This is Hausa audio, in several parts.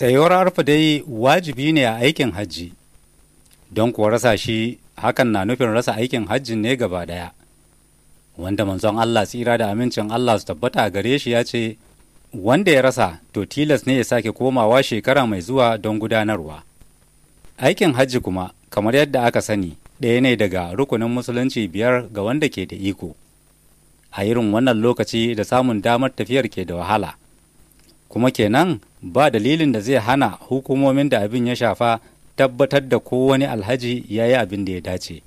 Tsayuwar arfa dai wajibi ne a aikin hajji, don kuwa rasa shi hakan na nufin rasa aikin hajjin ne gaba ɗaya. Wanda manzon Allah tsira da amincin Allah su tabbata a gare shi ya ce, Wanda ya rasa to tilas ne ya sake komawa shekara mai zuwa don gudanarwa. Aikin hajji kuma, kamar yadda aka sani, ɗaya ne daga rukunin musulunci biyar ga wanda ke da iko. A irin wannan lokaci da samun damar tafiyar ke da wahala. kuma kenan ba dalilin da zai hana hukumomin da abin ya shafa tabbatar da kowane alhaji ya yi abin da ya dace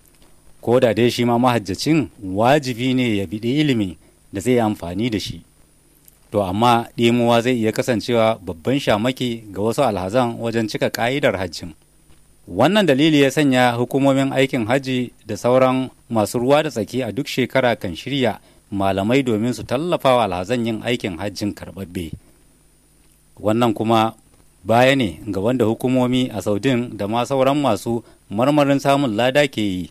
ko da dai shi ma mahajjacin wajibi ne ya biɗi ilimi da zai amfani da shi to amma ɗimuwa zai iya kasancewa babban shamaki ga wasu alhazan wajen cika ƙa'idar hajjin wannan dalili ya sanya hukumomin aikin hajji da sauran masu ruwa da tsaki a duk shekara kan shirya malamai domin su tallafa wa alhazan yin aikin hajjin karɓaɓɓe. wannan kuma baya ne ga wanda hukumomi a saudin da ma sauran masu marmarin samun lada ke yi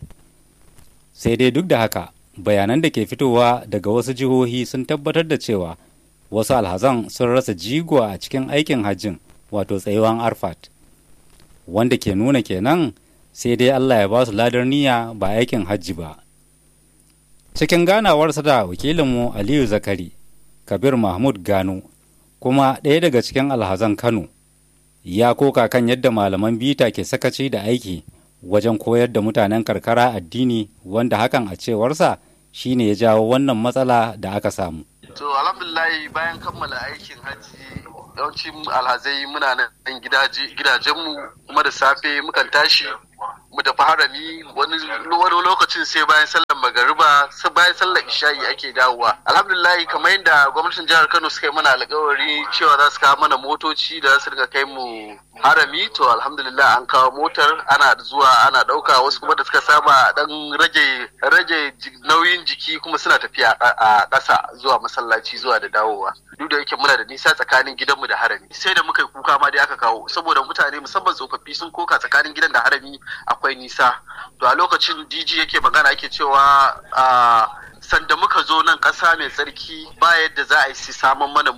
sai dai duk da haka bayanan da ke fitowa daga wasu jihohi sun tabbatar da cewa wasu alhazan sun rasa jigo a cikin aikin hajjin wato tsayuwan arfat wanda ke nuna kenan sai dai allah ya ba su ladar niyya ba aikin hajji ba cikin ganawarsa da wakilinmu aliyu zakari kabir mahmud gano kuma ɗaya daga cikin alhazan Kano ya koka kan yadda malaman bita ke sakaci da aiki wajen koyar da mutanen karkara addini wanda hakan a cewarsa shine ya jawo wannan matsala da aka samu. To alhamdulillah bayan kammala aikin hajji yawancin alhazai muna nan gidajenmu kuma da safe mukan tashi mu tafi harami wani lokacin sai bayan sallar magariba sai bayan sallar isha'i ake dawowa alhamdulillah kamar yadda gwamnatin jihar kano suka yi mana alkawari cewa za su kawo mana motoci da za su riga kai mu harami to alhamdulillah an kawo motar ana zuwa ana dauka wasu kuma da suka saba dan rage rage nauyin jiki kuma suna tafiya a ƙasa zuwa masallaci zuwa da dawowa duk da yake muna da nisa tsakanin gidanmu da harami sai da muka yi kuka ma dai aka kawo saboda mutane musamman tsofaffi sun koka tsakanin gidan da harami akwai nisa to a lokacin dj yake magana yake cewa a sanda muka zo nan ƙasa mai tsarki ba yadda za a yi su samun mana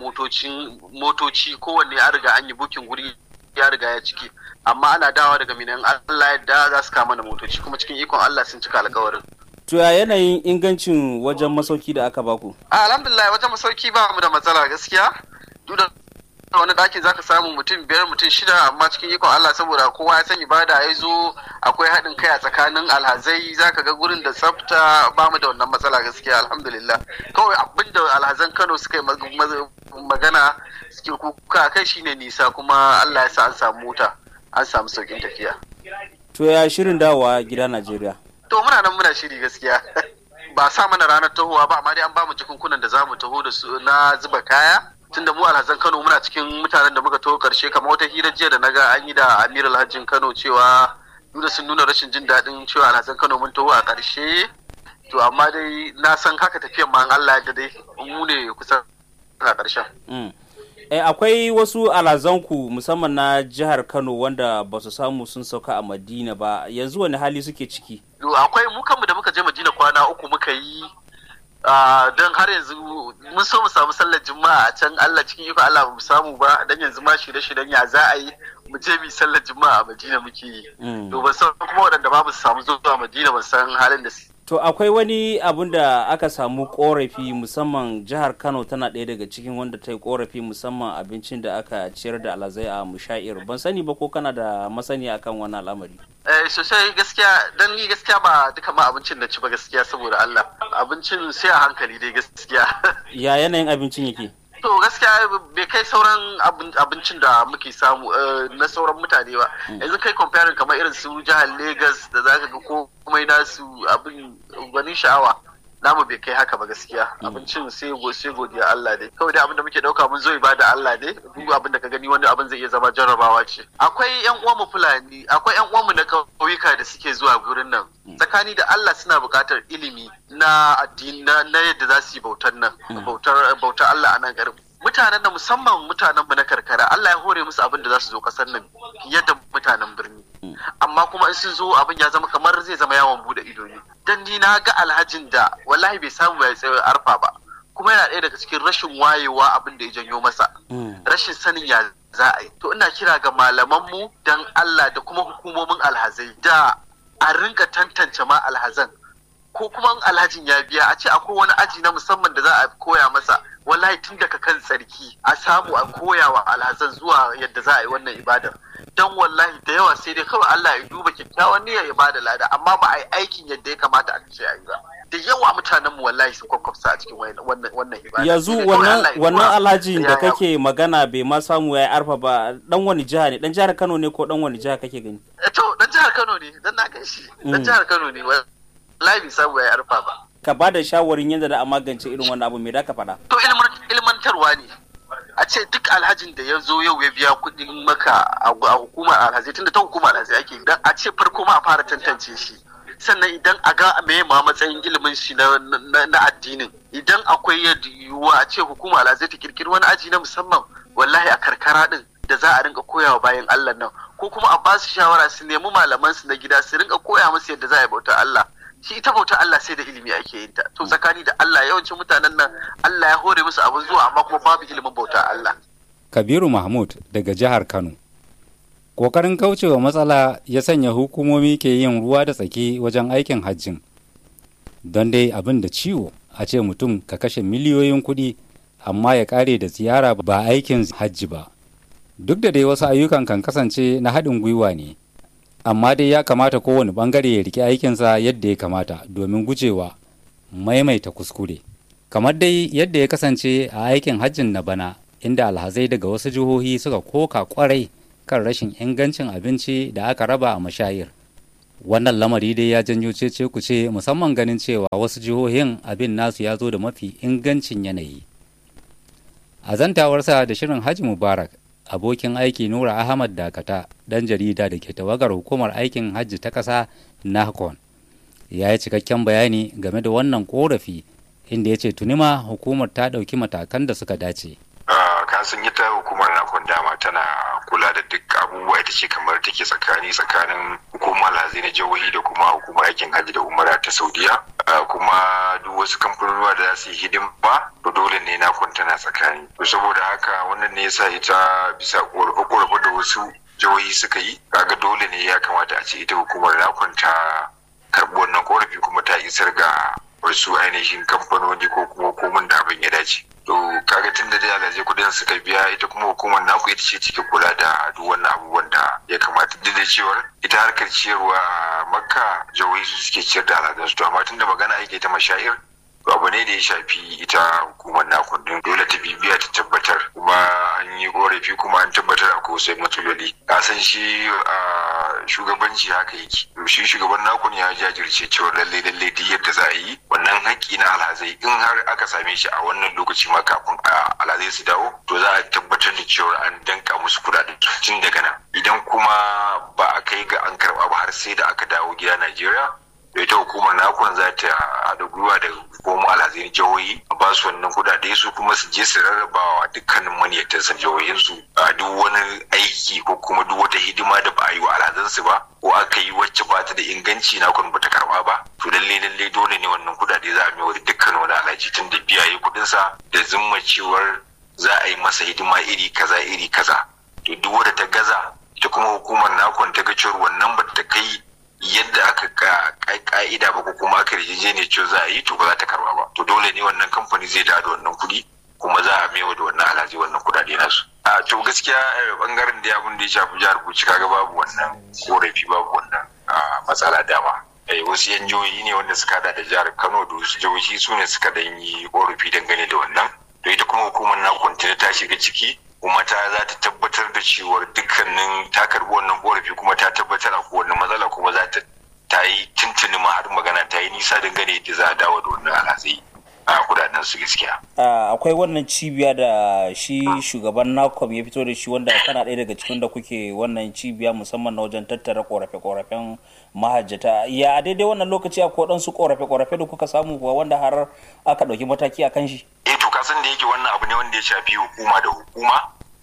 motoci kowanne an riga an yi bukin guri ya riga ya ciki amma ana dawa daga minan Allah yadda za su kama mana motoci kuma cikin ikon Allah sun cika alkawarin To ya yanayin ingancin wajen masauki da aka baku? Alhamdulillah wajen masauki ba mu da matsala gaskiya. Duk da wani ɗakin zaka samu mutum biyar mutum shida amma cikin ikon Allah saboda kowa ya san ibada ya zo akwai haɗin kai a tsakanin alhazai zaka ga gurin da tsafta ba mu da wannan matsala gaskiya alhamdulillah kawai abin da alhazan Kano suka yi magana suke kuka kai shine nisa kuma Allah ya sa an samu mota an samu saukin tafiya. To ya shirin dawowa gida Najeriya? To muna nan muna shiri gaskiya. ba sa mana ranar tahowa ba amma dai an ba mu jikunkunan da za mu taho da su na zuba kaya tunda mu alhazan Kano muna cikin mutanen da muka taho karshe kamar wata hira jiya da naga an yi da Amir Alhajin Kano cewa duk sun nuna rashin jin daɗin cewa alhazan Kano mun taho a karshe to amma dai na san haka tafiyan ma Allah ya dai mu ne kusan a karshen. Eh, akwai wasu alazanku musamman na jihar Kano wanda ba su samu sun sauka a Madina ba yanzu wani hali suke ciki? Akwai mu kanmu da muka je Madina kwana uku muka yi don har yanzu mun so mu samu sallar juma'a a can Allah cikin iko Allah mu samu ba dan yanzu ma shirye-shiryen ya za a yi mu je mu sallar juma'a a Madina muke yi. To ban san kuma waɗanda ba su samu zuwa Madina ban san halin da su To akwai wani abun da aka samu korafi musamman jihar Kano tana ɗaya daga cikin wanda ta yi korafi musamman abincin da aka ciyar da alazai a mushair. Ban sani ba ko kana da masani akan wani al'amari. Eh sosai gaskiya dan ni gaskiya ba duka ma abincin da ci ba gaskiya saboda Allah. Abincin sai a hankali dai gaskiya. Ya yanayin abincin yake? to gaskiya bai kai sauran abincin da muke samu na sauran mutane ba yanzu kai comparing kamar irin su jihar Legas da zaka ga komai nasu abin gwanin sha'awa namu bai kai haka ba gaskiya abincin sai sai godiya Allah dai kawai dai abin da muke dauka mun zo ibada Allah dai duk abin da ka gani wani abin zai iya zama jarrabawa ce akwai yan uwan mu fulani akwai yan uwan mu na kauyuka da suke zuwa gurin nan tsakani da Allah suna buƙatar ilimi na addini na yadda za su yi bautar nan bautar bautar Allah a nan garin mutanen da musamman mutanen mu na karkara Allah ya hore musu abin da za su zo kasar nan fiye da mutanen birni amma kuma in sun zo abin ya zama kamar zai zama yawon bude ido ne dan ni na ga alhajin da wallahi bai samu ya tsaye arfa ba kuma yana ɗaya daga cikin rashin wayewa abin da ya janyo masa rashin sanin ya za a yi to ina kira ga malamanmu dan Allah da kuma hukumomin alhazai da a rinka tantance ma alhazan ko kuma alhajin ya biya a ce akwai wani aji na musamman da za a koya masa wallahi tun daga kan tsarki a samu a koya wa alhazan zuwa yadda za a yi wannan ibadar don wallahi da yawa sai dai kawai Allah ya duba kyakkyawan niyyar ya bada lada amma ba a yi aikin yadda ya kamata a ce a yi ba da yawa mutanen mu wallahi sun kwakwafsa a cikin wannan wannan ibada yanzu wannan wannan alhaji da kake magana bai ma samu ya arfa ba dan wani jiha ne dan jihar Kano ne ko dan wani jiha kake gani to dan jihar Kano ne dan na kai shi dan jihar Kano ne wallahi bai samu ya arfa ba ka ba da shawarin yadda da a magance irin wannan abu me da ka faɗa to ilmantarwa ne a ce duk alhajin da ya zo yau ya biya kuɗin maka a hukumar alhazai tunda ta hukumar alhazai ake dan a ce farko ma a fara tantance shi sannan idan a ga me ma matsayin ilimin shi na, addinin idan akwai yiwuwa a ce hukumar alhazai ta kirkiri wani aji na musamman wallahi a karkara din da za a rinka koyawa bayan Allah nan ko kuma a ba su shawara su nemi malaman su na gida su rinka koya musu yadda za a yi bautar Allah shi ita bautar Allah sai da ilimi ake yin ta to tsakani da Allah yawancin mutanen nan Allah ya hore musu abin zuwa amma kuma babu ilimin bautar Allah Kabiru Mahmud daga jihar Kano Kokarin kaucewa matsala ya sanya hukumomi ke yin ruwa da tsaki wajen aikin hajjin don dai abin da ciwo a ce mutum ka kashe miliyoyin kuɗi amma ya ƙare da ziyara ba aikin hajji ba duk da dai wasu ayyukan kan kasance na haɗin gwiwa ne amma dai ya kamata kowane bangare ya rike aikinsa yadda ya kamata domin gujewa maimaita kuskure kamar dai yadda ya kasance a aikin hajjin na bana inda alhazai daga wasu jihohi suka koka kwarai kan rashin ingancin abinci da aka raba a mashayir wannan lamari dai ya janyo cece kuce musamman ganin cewa wasu jihohin abin nasu ya zo da mafi ingancin yanayi a zantawarsa da shirin hajji mubarak abokin aiki nura ahmad dakata dan jarida da ke tawagar hukumar aikin hajji ta ƙasa nahcon ya yi cikakken bayani game da wannan korafi inda ya ce tunima hukumar ta ɗauki matakan da suka dace kasan ita hukumar nakon dama tana kula da duk abubuwa ita ce kamar take tsakani tsakanin hukumar lazai na jihohi da kuma hukumar aikin hajji da umara ta saudiya kuma duk wasu kamfanonuwa da za su yi hidima to dole ne nakon tana tsakani to saboda haka wannan ne yasa ita bisa korafe-korafe da wasu jihohi suka yi kaga dole ne ya kamata a ce ita hukumar nakon ta karɓi wannan korafi kuma ta isar ga wasu ainihin kamfanoni ko kuma hukumar da abin ya dace to kaga tun da dai alhaji kudin suka biya ita kuma hukumar naku ita ce cike kula da duk wannan abubuwan da ya kamata duk da cewar ita harkar ciyarwa a makka jihohi su suke ciyar da alhazansu to amma tun da magana ake ta mashair abu ne da ya shafi ita hukumar naku din dole ta bibiya ta tabbatar kuma an yi korafi kuma an tabbatar a wasu matsaloli ka san shi shugabanci haka yake shi shugaban nakun ya jajirce cewa lalle lalle duk yadda za a yi wannan haƙƙi na alhazai in har aka same shi a wannan lokaci ma kafin alhazai su dawo to za a tabbatar da cewa an danka musu kuɗaɗen tun daga nan idan kuma ba a kai ga an karɓa ba har sai da aka dawo gida Najeriya da ita hukumar nakon za ta haɗa gwiwa da hukumar alhazai jihohi a ba su wannan kudade su kuma su je su rarrabawa dukkanin maniyatan san jihohinsu a duk wani aiki ko kuma duk wata hidima da ba a yi wa alhazansu ba ko aka yi wacce ba ta da inganci nakon ba ta karba ba to lalle lalle dole ne wannan kudade za a mai wa dukkan wani alhaji tun da biya yi kudinsa da zimma cewar za a yi masa hidima iri kaza iri kaza to duk wadda ta gaza ita kuma hukumar nakon ta ga cewar wannan ba ta kai yadda aka ka'ida ba ko kuma aka yarjejeniya cewa za a yi to ba za ta karba ba to dole ne wannan kamfani zai da wannan kuɗi kuma za a maiwa da wannan alhaji wannan kuɗaɗe nasu a to gaskiya bangaren da abin da ya shafi jihar Bauchi kaga babu wannan korafi babu wannan matsala dama wasu yan jihohi ne wanda suka hada da jihar Kano da wasu jihohi su ne suka dan yi korafi dangane da wannan to ita kuma hukumar na kwantena ta shiga ciki kuma ta za ta tabbatar da cewar dukkanin ta karbi wannan korafi kuma ta tabbatar a kowane matsala kuma za ta ta yi tuntuni ma har magana ta yi nisa dangane da za a dawo da wannan alhazai a kudaden su gaskiya. akwai wannan cibiya da shi shugaban nakom ya fito da shi wanda kana ɗaya daga cikin da kuke wannan cibiya musamman na wajen tattara korafe-korafen mahajjata ya a daidai wannan lokaci a waɗansu korafe-korafe da kuka samu kuwa wanda har aka ɗauki mataki a kan shi. eh to kasan da yake wannan abu ne wanda ya shafi hukuma da hukuma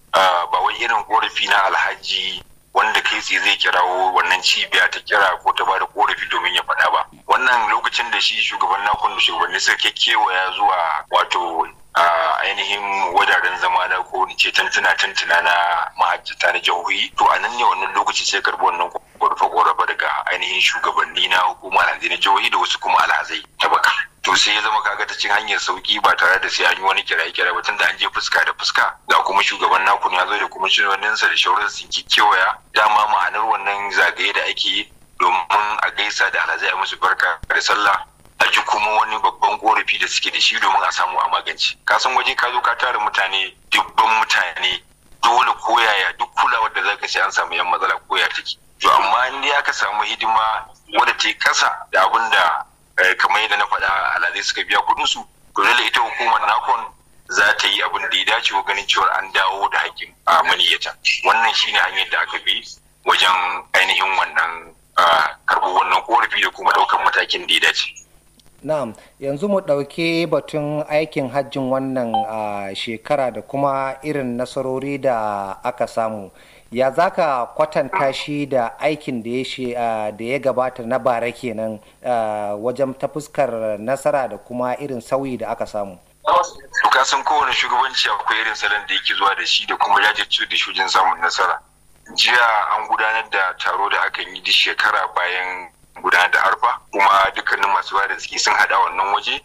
ba wai irin korafi na alhaji wanda kai tsaye zai kirawo wannan cibiya ta kira ko ta bada korafi domin ya faɗa ba wannan lokacin da shi shugaban nakon da shugabanni suka kewaya zuwa wato a ainihin wajajen zama na ko ce tantuna tantuna na mahajjata na jihohi to a nan ne wannan lokaci sai karbi wannan korafe korafe daga ainihin shugabanni na hukumar alhazai na jihohi da wasu kuma alhazai ta baka to sai ya zama kaga ta cin hanyar sauki ba tare da sai an yi wani kiraye kiraye ba tunda an je fuska da fuska ga kuma shugaban naku ya zo da kuma shugabanninsa da shauran sun kewaya dama ma'anar wannan zagaye da ake yi domin a gaisa da alhazai a musu barka da sallah a ji kuma wani babban korafi da suke da shi domin a samu a magance ka san waje ka zo ka tara mutane dubban mutane dole koyaya duk kulawar da zaka sai an samu yan matsala koya take to amma in dai aka samu hidima wadda ta yi kasa da abin da kamar yadda na faɗa alhazai suka biya kuɗin su to dole ita hukumar nakon za ta yi abin da ya dace wa ganin cewa an dawo da hakkin a maniyyata wannan shine hanyar da aka bi wajen ainihin wannan karɓar wannan korafi da kuma ɗaukar matakin da ya dace Na'am, yanzu mu ɗauki batun aikin hajjin wannan shekara da kuma irin nasarori da aka samu. Ya za ka kwatanta shi da aikin da ya gabata na bara kenan wajen ta fuskar nasara da kuma irin sauyi da aka samu? ka san kowane shugabanci akwai irin salon da yake zuwa da shi da kuma jajirce da shujin samun nasara. Jiya an gudanar da taro da aka yi duk shekara bayan gudanar da arfa kuma dukkanin masu ba da suke sun hada wannan waje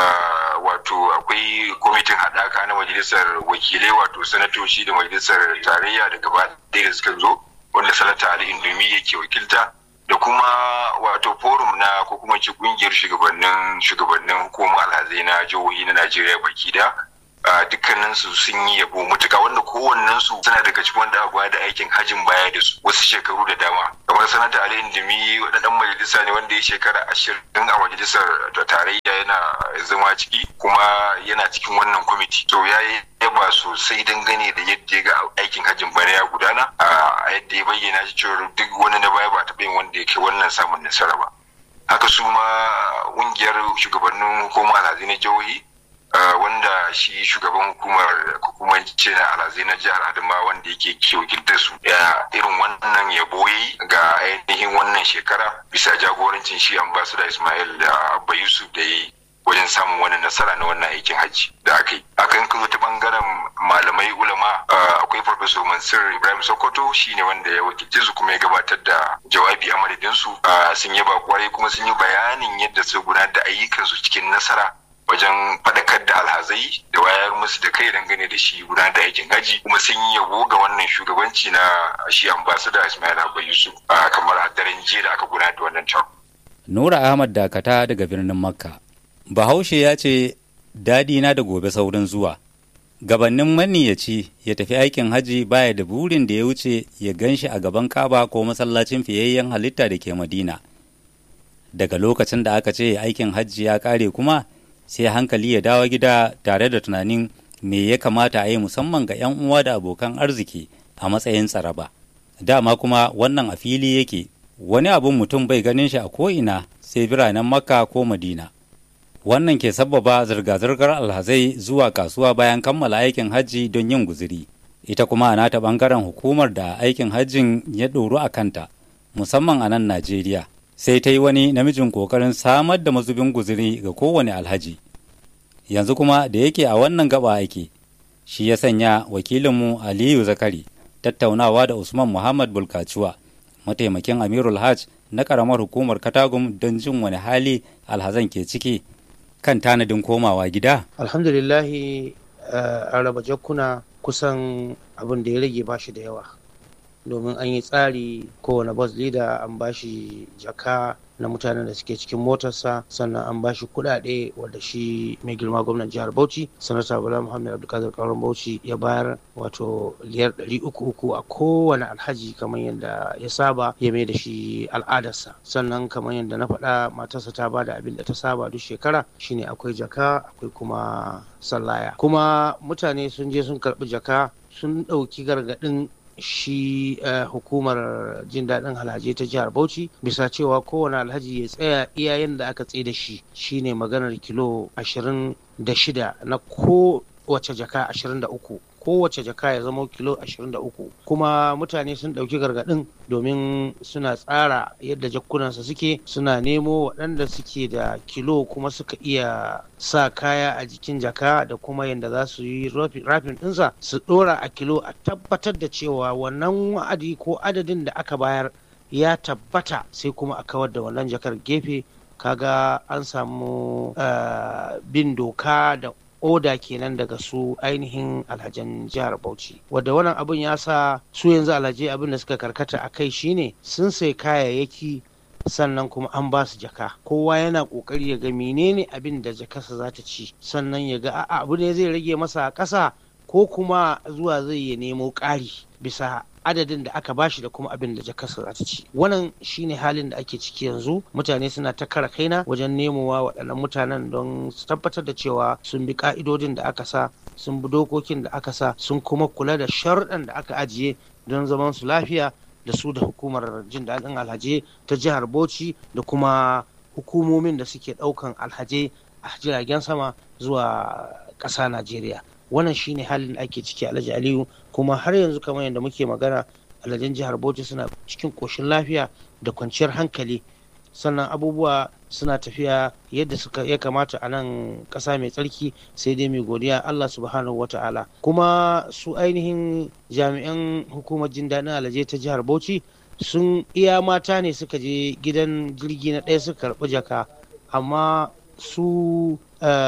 wato akwai kwamitin haɗaka na majalisar wakilai wato sanatoci da majalisar tarayya da gaba da suka zo wanda sanata ali indomi yake wakilta da kuma wato forum na ko kuma ce kungiyar shugabannin shugabannin hukumar alhazai na jihohi na najeriya baki da dukkanin su sun yi yabo mutuka wanda kowannen su suna daga cikin wanda aka da aikin hajin baya da su wasu shekaru da dama kamar sanata ali indimi wadannan majalisa ne wanda ya shekara ashirin a majalisar da tarayya yana zama ciki kuma yana cikin wannan kwamiti to ya yi yaba sosai dangane da yadda ya ga aikin hajjin bana ya gudana a yadda ya bayyana shi cewa duk wani na baya ba taɓa yin wanda ya kai wannan samun nasara ba haka su ma ƙungiyar shugabannin hukumar alhazi na jihohi wanda shi shugaban hukumar hukumar ce na alhazai na jihar adama wanda yake wakiltar su ya irin wannan yabo yi ga ainihin wannan shekara bisa jagorancin shi ambasada ismail da abba yusuf da yi wajen samun wani nasara na wannan aikin hajji da aka yi akan kan ta bangaren malamai ulama akwai farfesor mansur ibrahim sokoto shine wanda ya wakilce su kuma ya gabatar da jawabi a madadin su sun yaba kwarai kuma sun yi bayanin yadda su gudanar da ayyukansu cikin nasara wajen faɗakar da alhazai da wayar musu da kai dangane da shi gudanar da aikin haji kuma sun yi yabo ga wannan shugabanci na shi ambasada ismail abba yusuf kamar a daren jiya da aka gudanar da wannan taro. nura ahmad dakata daga birnin makka bahaushe ya ce daɗi na da gobe saurin zuwa gabannin maniyaci ya tafi aikin haji baya da burin da ya wuce ya gan shi a gaban kaba ko masallacin fiyayyen halitta da ke madina daga lokacin da aka ce aikin hajji ya ƙare kuma sai hankali ya dawo gida tare da tunanin me ya kamata a yi musamman ga 'yan uwa da abokan arziki a matsayin tsaraba dama kuma wannan a fili yake wani abun mutum bai ganin shi a ko'ina sai biranen makka ko madina wannan ke sabbaba zirga-zirgar alhazai zuwa kasuwa bayan kammala aikin hajji don yin guziri ita kuma a nata bangaren hukumar da aikin hajjin ya ɗoru a kanta musamman a nan najeriya sai ta yi wani namijin ƙoƙarin samar da mazubin guziri ga kowane alhaji yanzu kuma da yake a wannan gaba ake shi ya sanya wakilinmu aliyu zakari tattaunawa da usman muhammad bulkacuwa mataimakin amirul hajj na ƙaramar hukumar katagum don jin wani hali alhazan ke ciki kan tanadin komawa gida alhamdulillahi an raba jakkuna kusan abin da ya rage bashi da yawa domin an yi tsari kowane bus leader an bashi jaka na mutanen da suke cikin motarsa sannan an bashi kuɗaɗe wadda shi mai girma gwamnan jihar bauchi sanata bala muhammad abdulkadir kauran bauchi ya bayar wato liyar ɗari uku uku a kowane alhaji kamar yadda ya saba ya mai da shi al'adarsa sannan kamar yadda na faɗa matarsa ta bada abin da ta saba duk shekara shine akwai jaka akwai kuma sallaya kuma mutane sun je sun karɓi jaka sun ɗauki gargaɗin shi hukumar jin daɗin alhaji ta jihar bauchi bisa cewa kowane alhaji ya tsaya iyayen da aka tsaye da shi shine maganar kilo ashirin da shida na ko wace jaka ashirin da uku kowace jaka ya zama kilo 23 kuma mutane sun ɗauki gargaɗin domin suna tsara yadda jakkunansa suke suna nemo waɗanda suke da kilo kuma suka iya sa kaya a jikin jaka da kuma yadda za su yi rafin ɗinsa su ɗora a kilo a tabbatar da cewa wannan wa'adi ko adadin da aka bayar ya tabbata sai kuma a kawar da wannan jakar gefe kaga an samu bin doka da oda kenan daga su ainihin alhajan jihar bauchi wadda wannan abin ya sa su yanzu alhaji abin da suka karkata a kai shine sun sai kayayyaki sannan kuma an ba su jaka kowa yana kokari ya ga menene abin da jakarsa za ta ci sannan ya ga a'a abu ne zai rage masa a ƙasa ko kuma zuwa zai ya nemo ƙari bisa adadin da aka bashi da kuma abin da jakarsa za ta ci wannan shine halin da ake ciki yanzu mutane suna ta kara kaina wajen nemowa waɗannan mutanen don su tabbatar da cewa sun bi ka'idodin da aka sa sun bi dokokin da aka sa sun kuma kula da sharuɗan da aka ajiye don zaman su lafiya da su da hukumar jin daɗin alhaji ta jihar bauchi da kuma hukumomin da suke ɗaukan alhaji a jiragen sama zuwa ƙasa najeriya wannan shine halin da ake ciki alhaji aliyu kuma har yanzu kamar yadda muke magana alhajin jihar bauchi suna cikin koshin lafiya da kwanciyar hankali sannan abubuwa suna tafiya yadda suka ya kamata a nan ƙasa mai tsarki sai dai mai godiya allah subhanahu wata'ala kuma su ainihin jami'an hukumar jin daɗin alhaji ta jihar bauchi sun iya mata ne suka je gidan jirgi na ɗaya suka karɓi jaka amma su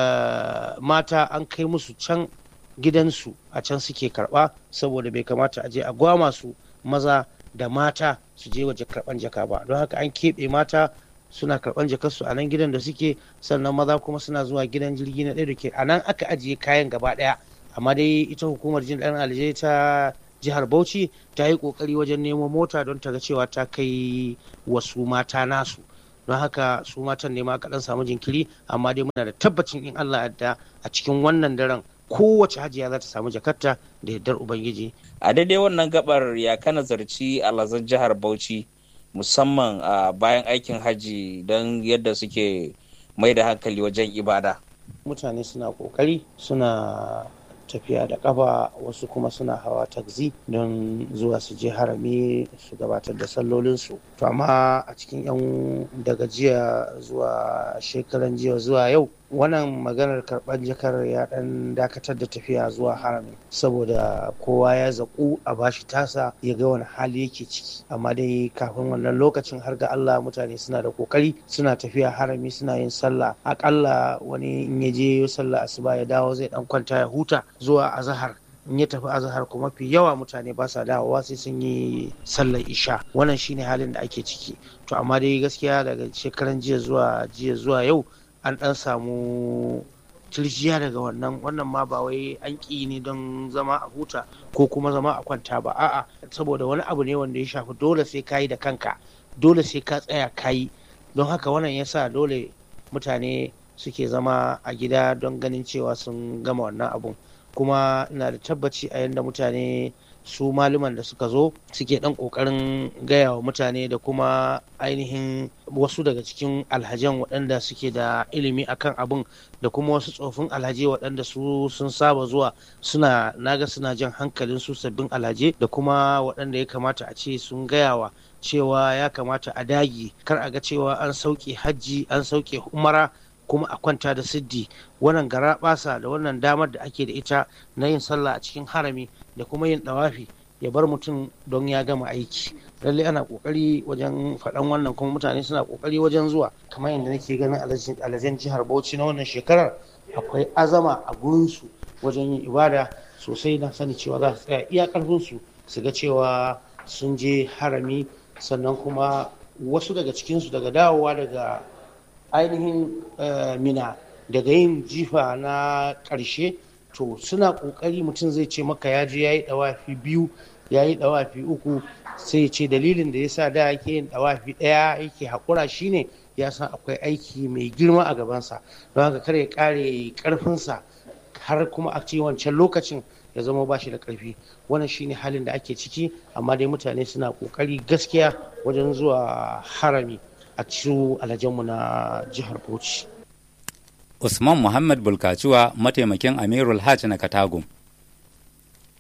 mata an kai musu can gidansu a can suke karba saboda bai kamata a je a gwama su maza da mata su je waje karban jaka ba don haka an keɓe mata suna karban jakarsu a nan gidan da suke sannan maza kuma suna zuwa gidan jirgi na ɗaya da ke a nan aka ajiye kayan gaba ɗaya amma dai ita hukumar jin ɗan alje ta jihar bauchi ta yi ƙoƙari wajen nemo mota don ta ga cewa ta kai wasu mata nasu don haka su matan ne ma kaɗan samu jinkiri amma dai muna da tabbacin in allah yadda a cikin wannan daren kowace hajiya za ta samu jakarta da yardar ubangiji a daidai wannan gabar ya kana zarci alhazan jihar bauchi musamman a bayan aikin haji don yadda suke mai da hankali wajen ibada mutane suna kokari suna tafiya da kafa wasu kuma suna hawa taxi don zuwa su je harami su gabatar da sallolinsu to amma a cikin yan daga jiya zuwa shekaran jiya zuwa yau wannan maganar karɓar jakar ya ɗan dakatar da tafiya zuwa harami saboda kowa ya zaƙu a bashi tasa ya ga wani hali yake ciki amma dai kafin wannan lokacin har ga Allah mutane suna da kokari suna tafiya harami suna yin sallah akalla wani in ya je sallah asuba ya dawo zai dan kwanta ya huta zuwa azahar in ya tafi azahar kuma fi yawa mutane ba sa dawowa sai sun yi sallar isha wannan shine halin da ake ciki to amma dai gaskiya daga shekaran jiya zuwa jiya zuwa yau an dan samu tirjiya daga wannan wannan ma ba wai an ƙi ne don zama a huta ko kuma zama a kwanta ba a'a saboda wani abu ne wanda ya shafi dole sai kayi da kanka dole sai ka tsaya kayi don haka wannan yasa dole mutane suke zama a gida don ganin cewa sun gama wannan abun kuma ina da tabbaci a yadda mutane su malaman da suka zo suke dan kokarin gaya wa mutane da kuma ainihin wasu daga cikin alhajan waɗanda suke da ilimi akan abin da kuma wasu tsofin alhaje waɗanda su sun saba zuwa suna naga suna jan hankalin su sabbin alhaje da kuma waɗanda ya kamata a ce sun gayawa cewa ya kamata a dagi kar a ga cewa an sauke hajji an sauke umara kuma a kwanta da siddi wannan gara basa da wannan damar da ake da ita na yin sallah a cikin harami da kuma yin dawafi ya bar mutum don ya gama aiki lallai ana kokari wajen faɗan wannan kuma mutane suna kokari wajen zuwa kamar yadda nake ganin alazen jihar bauchi na wannan shekarar akwai azama a gurinsu wajen yin ibada sosai na sani cewa za su tsaya iya karfinsu su ga cewa sun je harami sannan kuma wasu daga cikinsu daga dawowa daga ainihin mina daga yin jifa na ƙarshe to suna ƙoƙari mutum zai ce maka ya je ya yi ɗawafi biyu ya yi ɗawafi uku sai ce dalilin da ya sa da yake yin ɗawafi ɗaya yake haƙura shine ya san akwai aiki mai girma a gabansa don haka kar ya ƙare ƙarfinsa har kuma a ce wancan lokacin ya zama ba shi da ƙarfi wannan shine halin da ake ciki amma dai mutane suna ƙoƙari gaskiya wajen zuwa harami a cikin alhajanmu na jihar bauchi usman muhammad bulkacuwa mataimakin amirul hajj na katagum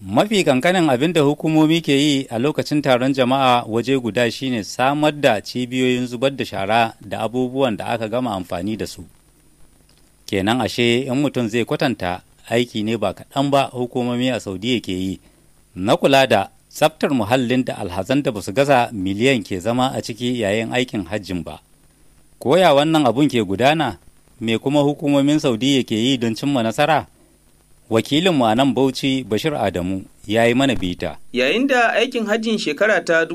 mafi kankanin abin da hukumomi ke yi a lokacin taron jama'a waje guda shine samar da cibiyoyin zubar da shara da abubuwan da aka gama amfani da su kenan ashe in mutum zai kwatanta aiki ne ba kaɗan ba hukumomi a saudiya ke yi na kula da tsaftar muhallin da alhazan da basu gaza miliyan ke zama a ciki yayin aikin hajjin ba koya wannan abun ke gudana me kuma hukumomin saudiya ke yi don cimma nasara wakilinmu a nan bauchi bashir adamu ya yi mana bita yayin da aikin hajjin shekara ta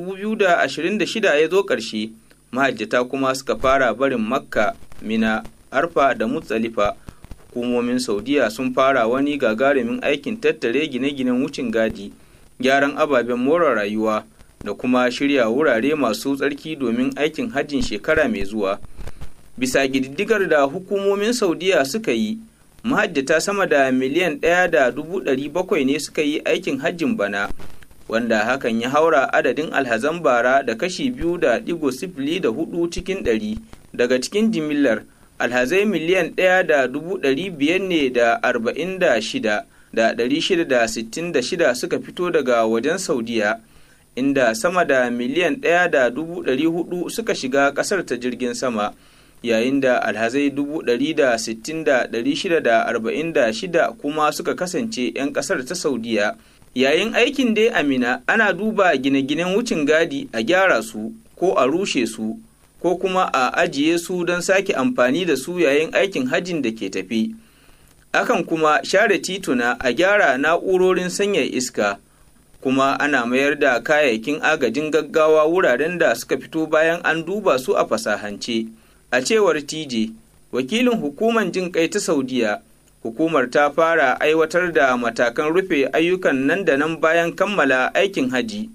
2026 ya zo ƙarshe mahajjata kuma suka fara barin makka mina arfa da mutsalifa hukumomin saudiya sun fara wani gagarumin aikin tattare gine-ginen wucin gadi gyaran ababen more rayuwa da kuma shirya wurare masu tsarki domin aikin hajjin shekara mai zuwa bisa gididdigar da hukumomin saudiya suka yi mahajjata sama da miliyan ɗaya da dubu ɗari bakwai ne suka yi aikin hajjin bana wanda hakan ya haura adadin alhazan bara da kashi biyu da ɗigo sifili da hudu cikin ɗari daga cikin jimillar alhazai miliyan ɗaya da dubu ɗari biyar ne da arba'in da shida da ɗari shida da sittin da shida suka fito daga wajen saudiya inda sama da miliyan ɗaya da dubu ɗari hudu suka shiga ƙasar ta jirgin sama yayin da alhazai dubu ɗari da sittin da ɗari shida da arba'in da shida kuma suka kasance 'yan ƙasar ta saudiya yayin aikin dai amina ana duba gine-ginen wucin gadi a gyara su ko a rushe su ko kuma a ajiye su don sake amfani da su yayin aikin hajjin da ke tafi akan kuma share tituna a gyara na'urorin sanya iska kuma ana mayar da kayayyakin agajin gaggawa wuraren da suka fito bayan an duba su a fasahance. A cewar TJ, wakilin hukumar jin kai ta Saudiya, hukumar ta fara aiwatar da matakan rufe ayyukan nan da nan bayan kammala aikin haji.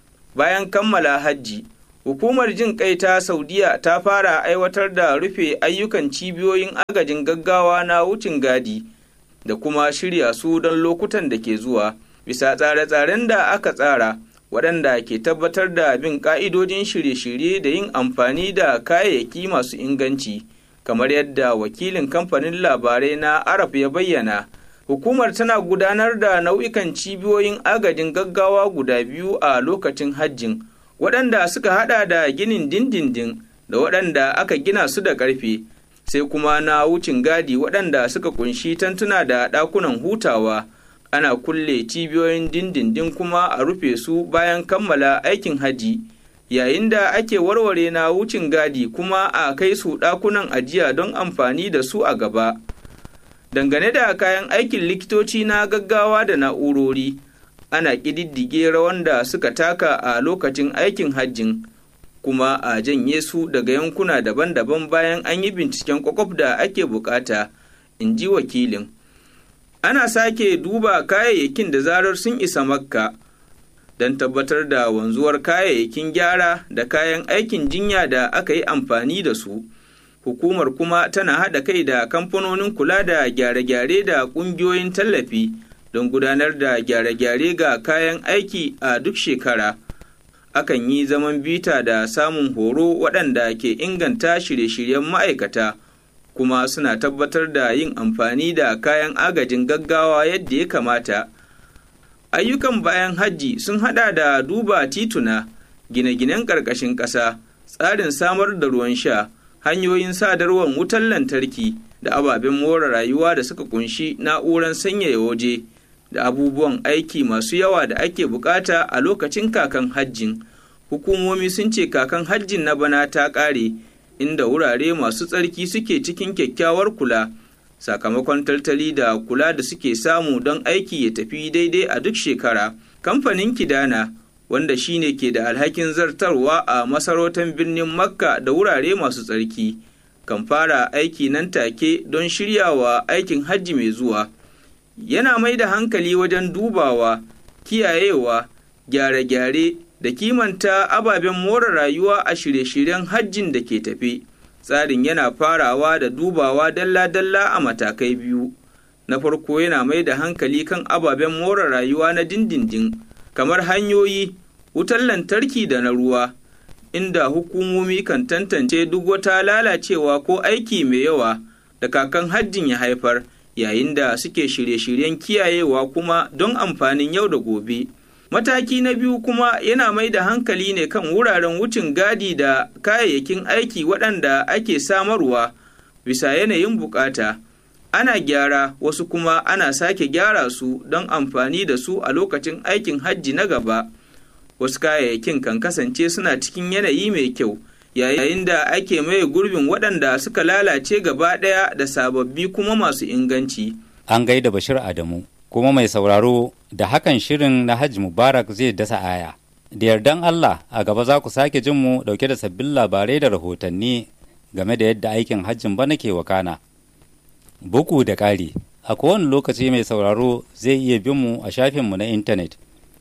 Bayan kammala hajji, hukumar jin kai ta Saudiya ta fara aiwatar da rufe ayyukan cibiyoyin agajin gaggawa na wucin gadi da kuma shirya su don lokutan da ke zuwa, bisa tsare-tsaren da aka tsara. waɗanda ke tabbatar da bin ƙa'idojin shirye-shirye da yin amfani da kayayyaki masu inganci kamar yadda wakilin kamfanin labarai na arab ya bayyana hukumar tana gudanar da nau'ikan cibiyoyin agajin gaggawa guda biyu a lokacin hajjin waɗanda suka hada da ginin dindindin da waɗanda aka gina su da ƙarfe sai kuma na wucin gadi waɗanda suka kunshi tantuna da ɗakunan hutawa ana kulle cibiyoyin dindindin kuma a rufe su bayan kammala aikin haji yayin da ake warware na wucin gadi kuma a kai su ɗakunan ajiya don amfani da su a gaba dangane da kayan aikin likitoci na gaggawa da na'urori ana ƙididdige rawan da suka taka a lokacin aikin hajjin kuma a janye su daga yankuna daban-daban bayan an yi binciken kwakwaf da ake bukata in ji wakilin ana sake duba kayayyakin da zarar sun isa makka don tabbatar da wanzuwar kayayyakin gyara da kayan aikin jinya da aka yi amfani da su hukumar kuma tana haɗa kai da kamfanonin kula da gyare-gyare da ƙungiyoyin tallafi don gudanar da gyare-gyare ga kayan aiki a duk shekara akan yi zaman bita da samun horo waɗanda ke inganta shirye-shiryen ma'aikata kuma suna tabbatar da yin amfani da kayan agajin gaggawa yadda ya kamata. Ayyukan bayan hajji sun hada da duba tituna, gine-ginen ƙarƙashin ƙasa, tsarin samar da ruwan sha, hanyoyin sadarwar wutar lantarki da ababen more rayuwa da suka kunshi na'urar sanyaya waje da abubuwan aiki masu yawa da ake bukata a lokacin kakan hajjin. Hukumomi sun ce kakan hajjin na bana ta ƙare. inda wurare masu tsarki suke cikin kyakkyawar kula sakamakon taltali da kula da suke samu don aiki ya tafi daidai a duk shekara kamfanin kidana wanda shine ke da alhakin zartarwa a masarautar birnin makka da wurare masu tsarki kan fara aiki nan take don shiryawa aikin hajji mai zuwa yana mai da hankali wajen dubawa kiyayewa gyare-gyare da kimanta ababen more rayuwa a shirye-shiryen hajjin da ke tafe. Tsarin yana farawa da dubawa dalla-dalla a matakai biyu. Na farko yana mai da hankali kan ababen more rayuwa na dindindin, kamar hanyoyi, wutar lantarki da na ruwa, inda hukumomi kan tantance duk wata lalacewa ko aiki mai yawa da kakan hajjin ya haifar, yayin da suke shirye-shiryen kiyayewa kuma don amfanin yau da gobe. Mataki na biyu kuma yana mai da hankali ne kan wuraren wucin gadi da kayayyakin aiki waɗanda ake samarwa bisa yanayin bukata. Ana gyara wasu kuma ana sake gyara su don amfani da su a lokacin aikin hajji na gaba. Wasu kayayyakin kan kasance suna cikin yanayi mai kyau. yayin da ake maye gurbin waɗanda suka lalace gaba ɗaya da sababbi kuma masu inganci. An gaida Bashir Adamu, kuma mai sauraro da hakan shirin na Hajji Mubarak zai dasa aya. Da yardan Allah a gaba za ku sake jin mu ɗauke da sabbin labarai da rahotanni game da yadda aikin hajjin bana ke wakana. Buku da ƙari, a kowane lokaci mai sauraro zai iya bin mu a shafinmu na intanet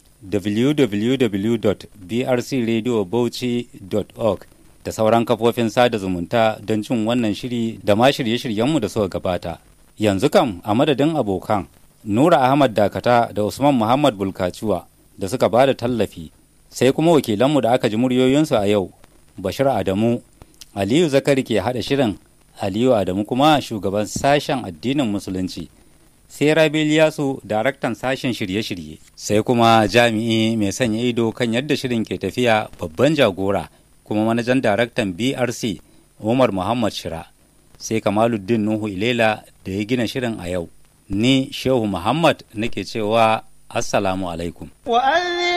www.brcradiobauchi.org da sauran kafofin sada zumunta don cin wannan shiri da ma shirye-shiryenmu da suka gabata. Yanzu kam a madadin abokan Nura Ahmad Dakata da Usman Muhammad Bulkaciwa da suka ba da tallafi sai kuma wakilanmu da aka ji muryoyinsu a yau Bashir Adamu Aliyu Zakari ke haɗa shirin Aliyu Adamu kuma shugaban sashen addinin Musulunci. sai Rabi Liyasu daraktan sashen shirye-shirye sai kuma jami'i mai sanya ido kan yadda shirin ke tafiya babban jagora kuma manajan daraktan BRC Umar Muhammad Shira sai Kamaluddin Nuhu Ilela da ya gina shirin a yau ni Shehu Muhammad nake cewa Assalamu alaikum